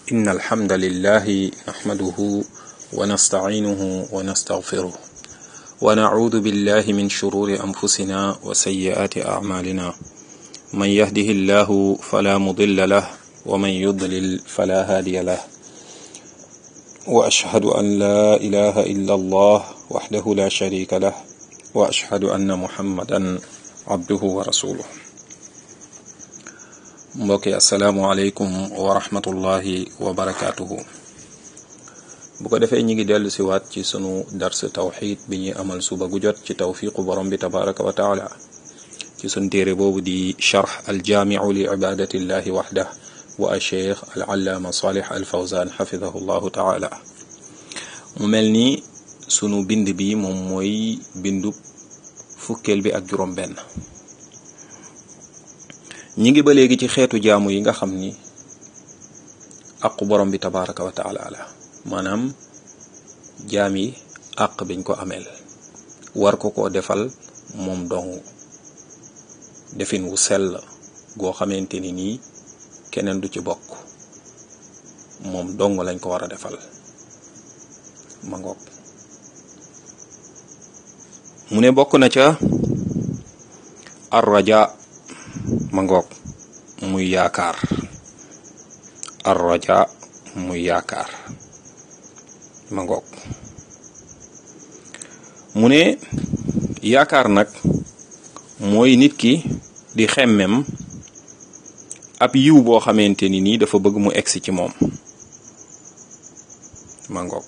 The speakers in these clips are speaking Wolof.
إن الحمد لله نحمده ونستعينه ونستغفره ونعوذ بالله من شرور أنفسنا وسيئات أعمالنا من يهده الله فلا مضل له ومن يضلل فلا هادي له وأشهد أن لا إله إلا الله وحده لا شريك له وأشهد أن محمدا عبده ورسوله mbokki asalaamualeykum wa rahmatullahi wa barakaatuhu bu ko defee ñi ngi dellu si waat ci sunu dars tawxid bi ñuy amal suba gu jot ci tawfiqu borom bi tabaraka wa taala ci sunu téere boobu di charx aljaamiu li ibadatillahi waxdah wa acheikh al allaama salih al fawzan xafidahu llahu taala mu mel ni sunu bind bi moom mooy bindu fukkeel bi ak juróom benn ñi ngi ba léegi ci xeetu jaamu yi nga xam ni aqu borom bi tabaraka wa taala la maanaam jaam yi àq biñ ko ameel war ko koo defal moom dong defin wu sell goo xamante ni nii keneen du ci bokk moom dong lañ ko war a defal ma ngoog mu ne bokk na ca arraja ma ngoog muy yaakaar arraja muy yaakaar ma ngoog mu ne yaakaar nag mooy nit ki di xemmem ab yiw boo xamante ni nii dafa bëgg mu egsi ci moom ma ngoog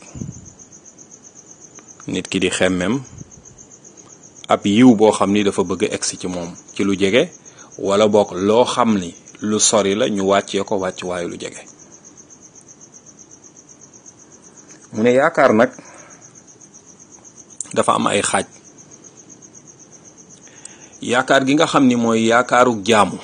nit ki di xemmem ab yiw boo xam ni dafa bëgg egsi ci moom ci lu jege wala bokk loo xam ni lu sori la ñu wàccee ko wàcc waaye lu jege mu ne yaakaar nag dafa am ay xaaj yaakaar gi nga xam ni mooy yaakaaru jaamu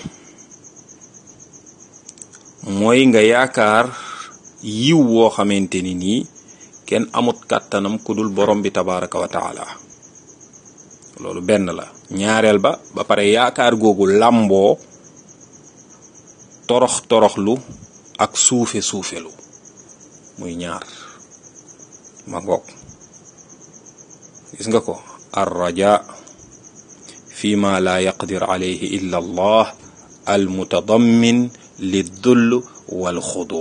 mooy nga yaakaar yiw woo xamante ni nii kenn amut kàttanam ku dul borom bi tabaraka wa taala loolu benn la ñaareel ba ba pare yaakaar googu làmboo torox toroxlu ak suufe suufelu muy ñaar ma ngoog gis nga ko ar raja fi ma la yaqdir alayhi illa allah al mutadammin li dull wal xudu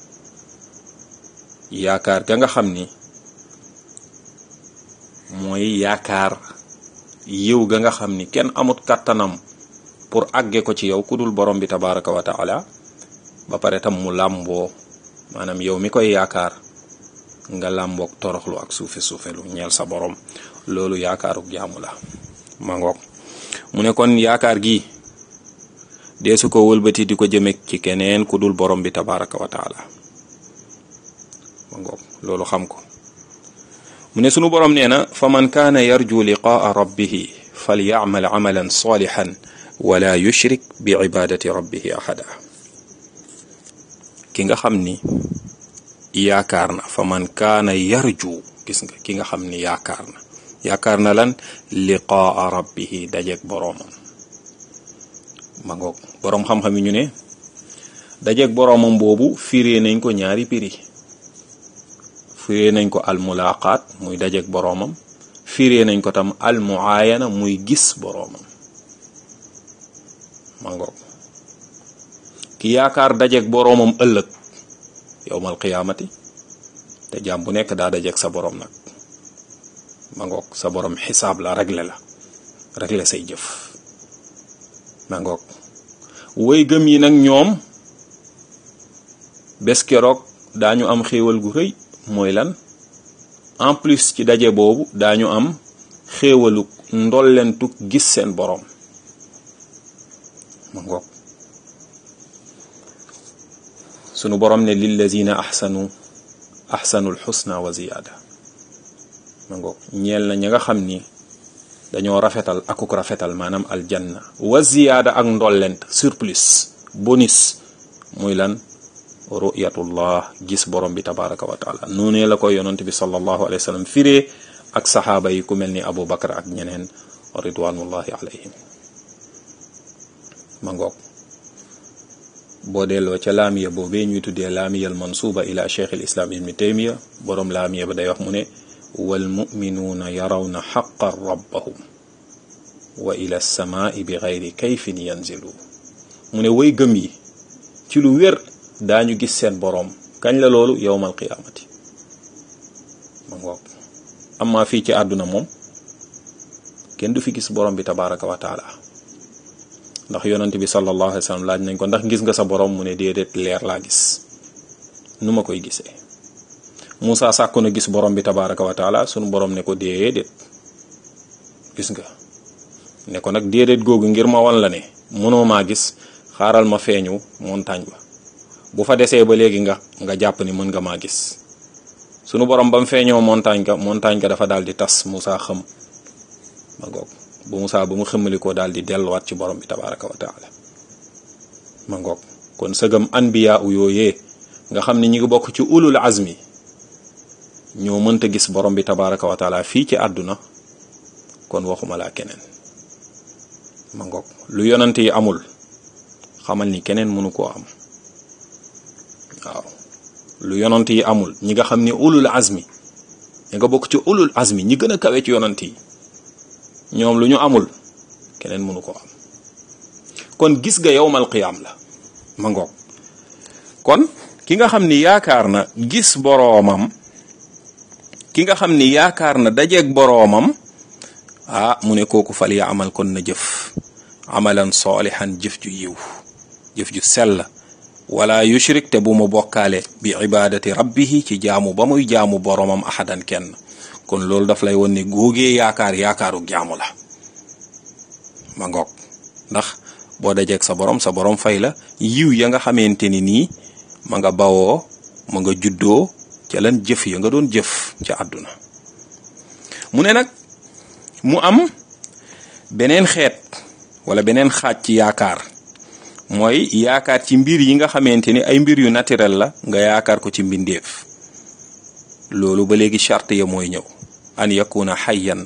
yaakaar ga nga xam ni mooy yaakaar yiw ga nga xam ni kenn amut kàttanam pour àgge ko ci yow ku dul borom bi tabaraka wa taala ba pare tam mu làmboo maanaam yow mi koy yaakaar nga làmboog toroxlu ak suufe suufelu ñeel sa borom loolu yaakaaruk jaamu la ma ngoog mu ne kon yaakaar gi dee su ko wëlbati di ko jëme ci keneen ku dul borom bi tabaraka wa taala ma ngoog loolu xam ko mu ne sunu borom nee na fa man kaana yarju liqaa rabbihi falyacmal camalan saalixan wala yushrik bi cibaadati rabbihi axada ki nga xam ni yaakaar na fa man kaana yarju gis nga ki nga xam ni yaakaar na yaakaar na lan liqaa rabbihi dajeeg boroomam ma ngoog boroom xam-xam yi ñu ne dajeeg boroomam boobu firee nañ ko ñaari piri firee nañ ko almulaqaat muy dajeeg boroomam firee nañ ko tam almuayana muy gis boroomam ma ngoog ki yaakaar dajeeg boroomam ëllëg yowmal qiyaamati te jaam bu nekk daa dajeeg sa boroom nag ma ngoog sa boroom xisaab la regle la regle say jëf ma ngoog woy gëm yi nag ñoom bés keroog daañu am xéewal gu rëy mooy lan en plus ci daje boobu daañu am xéewalu ndollentuk gis seen boroom ma ngoog sunu boroom ne lillazina ahsanu ahsanul xusna wa ziyaada ma ngoog ñeel na ña nga xam ni dañoo rafetal akuk rafetal maanaam aljanna wa ziyaada ak ndollent surplus bonus muy lan ru'yatullah gis borom bi tabaraka wa taala noonee la koy yonent bi sallallahu alayhi wa sallam firee ak saxaaba yi ku mel ni Abu Bakar ak ñeneen ridwanullahi alayhim ma ngoog boo delloo ca laamiya boobee ñuy tuddee laamiyal mansuuba ila cheikh al islam ibni taymiya boroom laamiya ba day wax mu ne wal muminuuna yarawna xaqan rabbahum wa ila samaai bi gayri kayfin yanzilu mu ne way gëm yi ci lu wér daañu gis seen boroom kañ la loolu yowmal qiyaamati ma ngoog amma fii ci àdduna moom kenn du fi gis borom bi tabaraka wa taala ndax yonent bi sallallahu alayhi wa sallam laaj nañ ko ndax gis nga sa borom mu ne déedéet leer laa gis nu ma koy gisee Moussa sàkku na gis borom bi tabaraka wa taala sunu borom ne ko déedéet gis nga ne ko nag déedéet googu ngir ma wan la ne mënoo maa gis xaaral ma feeñu montagne ba bu fa desee ba léegi nga nga jàpp ni mën nga maa gis sunu borom ba mu feeñoo montagne ga montagne ga dafa daal di tas Moussa xëm ma ngoog bu Moussa ba mu xëmmalikoo daal di delluwaat ci borom bi tabaraka wa taala ma ngoog kon sëgam anbiya u yooyee nga xam ne ñi ngi bokk ci ulul azmi ñoo mënta gis borom bi tabaraka wa taala fii ci àdduna kon waxuma laa keneen ma ngoog lu yonante yi amul xamal ni keneen mënu koo am waaw lu yonant yi amul ñi nga xam ni ulul azmi ñi nga bokk ci ulul azmi ñi gën a kawe ci yonant yi ñoom lu ñu amul keneen mënu ko am kon gis nga yowmal qiyaam la ma ngoog kon ki nga xam ni yaakaar na gis boroomam ki nga xam ni yaakaar na dajeeg boroomam ah mu ne kooku fal ya amal kon na jëf amalan soolihan jëf ju yiw jëf ju sell wala yushrik te bu mu bokkaale bi ibadati rabbihi ci jaamu ba muy jaamu boromam ahadan kenn kon loolu daf lay won ne góogee yaakaar yaakaaru jaamu la ma ngoog ndax boo dajeeg sa borom sa borom fay la yiw ya nga xamante ni nii ma nga bawoo ma nga juddoo ca lan jëf ya nga doon jëf ca àdduna mu ne nag mu am beneen xeet wala beneen xaaj ci yaakaar mooy yaakaar ci mbir yi nga xamante ni ay mbir yu naturel la nga yaakaar ko ci mbindeef loolu ba léegi charte ya mooy ñëw an yakuna xayyan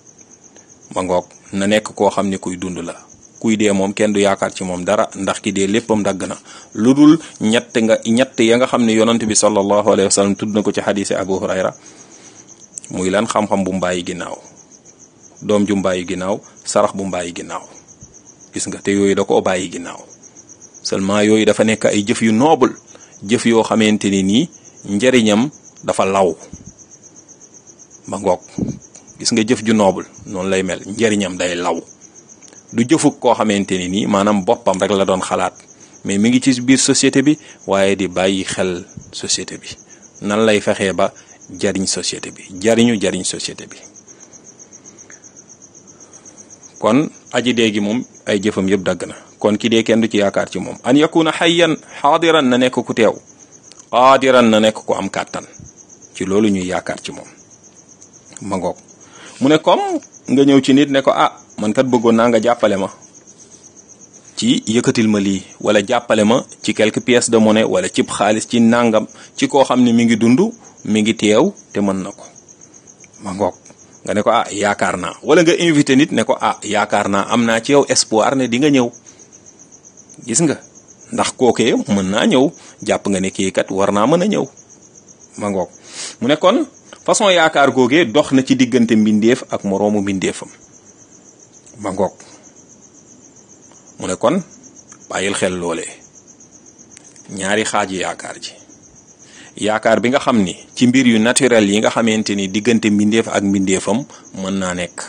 ma ngoog na nekk koo xam ni kuy dund la kuy dee moom kenn du yaakaar ci moom dara ndax ki dee léppam dagg na lu dul ñett nga ñett ya nga xam ne yonent bi sallallahu alayhi wa sallam tudd na ko ci xadiisi abu hurayra muy lan xam-xam bu mbàyyi ginnaaw doom ju mbàyyi ginnaaw sarax bu mbàyyi ginnaaw gis nga te yooyu da koo bàyyi ginnaaw seulement yooyu dafa nekk ay jëf yu noble jëf yoo xamante ni nii njariñam dafa law ba ngoog gis nga jëf ju noble noonu lay mel njariñam day law du jëfuk koo xamante ni nii maanaam boppam rek la doon xalaat mais mi ngi ci biir société bi waaye di bàyyi xel société bi nan lay fexee ba jariñ société bi jariñu jariñ société bi kon aji dee gi moom ay jëfam yëpp dagg na kon ki dee kenn du ci yaakaar ci moom an yakuna xayyan xaadiran na nekk ku teew qaadiran na nekk ku am kàttan ci loolu ñuy yaakaar ci moom ma ngoog mu ne comme nga ñëw ci nit ne ko ah man kat bëggoon naa nga jàppale ma ci yëkkatil ma lii wala jàppale ma ci quelques pièces de monnaie wala cib xaalis ci nàngam ci koo xam ne mi ngi dund mi ngi teew te mën na ko ma ngoog nga ne ko ah yaakaar naa wala nga invité nit ne ko ah yaakaar naa am naa ci yow espoir ne di nga ñëw gis nga ndax kookee mën naa ñëw jàpp nga ne kii kat war naa mën a ñëw ma ngoog mu ne kon façon yaakaar googee dox na ci diggante mbindeef ak moroomu mbindeefam ma ngoog mu ne kon bàyyil xel loolee ñaari xaaji yaakaar ji yaakaar bi nga xam ni ci mbir yu naturel yi nga xamante ni diggante mbindeef ak mbindeefam mën naa nekk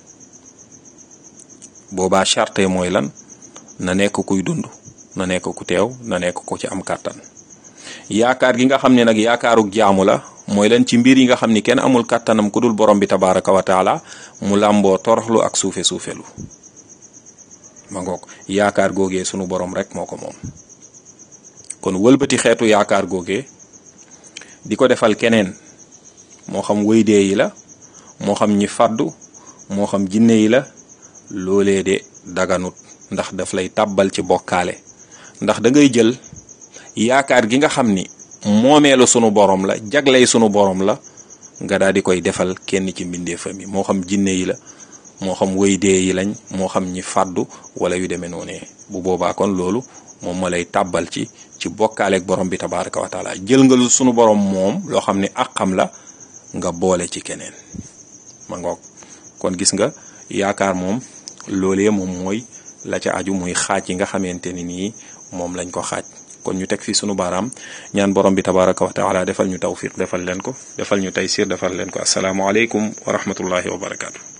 boobaa charte mooy lan na nekk kuy dund na nekk ku teew na nekk ku ci am kàttan yaakaar gi nga xam ne nag yaakaaruk jaamu la mooy lan ci mbir yi nga xam ni kenn amul kàttanam ku dul borom bi tabaraka wa taala mu làmboo toroxlu ak suufe suufelu ma ngoog yaakaar googee sunu borom rek moo ko moom kon wëlbati xeetu yaakaar googee di ko defal keneen moo xam wëydee yi la moo xam ñi faddu moo xam jinne yi la loolee de daganut ndax daf lay tàbbal ci bokkaale ndax da ngay jël yaakaar gi nga xam ni moomeelu sunu borom la jagley sunu borom la nga daal di koy defal kenn ci mbindeefam yi moo xam jinne yi la moo xam wëydee yi lañ moo xam ñi fàddu wala yu demee noonee bu boobaa kon loolu moom moo lay tàbbal ci ci bokkaaleeg borom bi tabaraka wa taala jël nga lu sunu borom moom loo xam ne àqam la nga boole ci keneen ma ngoog kon gis nga yaakaar moom loolee moom mooy la ca aju muy xaaj yi nga xamante ni nii moom lañ ko xaaj kon ñu teg fi sunu baaraam ñaan borom bi tabaraka wa taala defal ñu tawfiq defal leen ko defal ñu taysir defal leen ko asalaamualeykum wa rahmatullahi wa barakaatu.